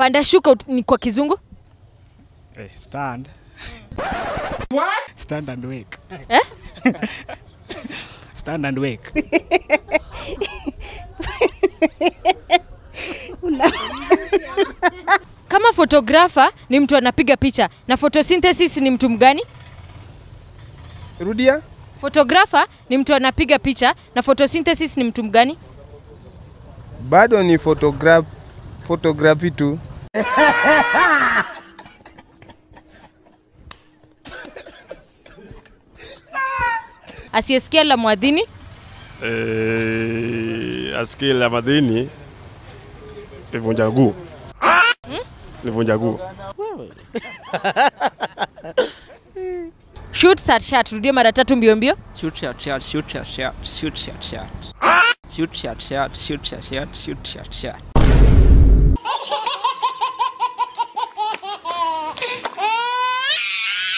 Panda shuka ut- ni kwa kizungu? Eh, stand. What? Stand and wake. Eh? stand and wake. Kama photographer ni mtu anapiga picha na photosynthesis ni mtu mgani? Rudia. Photographer ni mtu anapiga picha na photosynthesis ni mtu mgani? Bado ni photograph photography tu. Asiyesikia la mwadhini Eh, askili la madini livunja guu livunja guu shoot shot shot. Rudie mara tatu mbio mbio. Shoot shot shot shoot shot shot shoot shot shot. Shoot shot shot shoot shot shot shoot shot shot.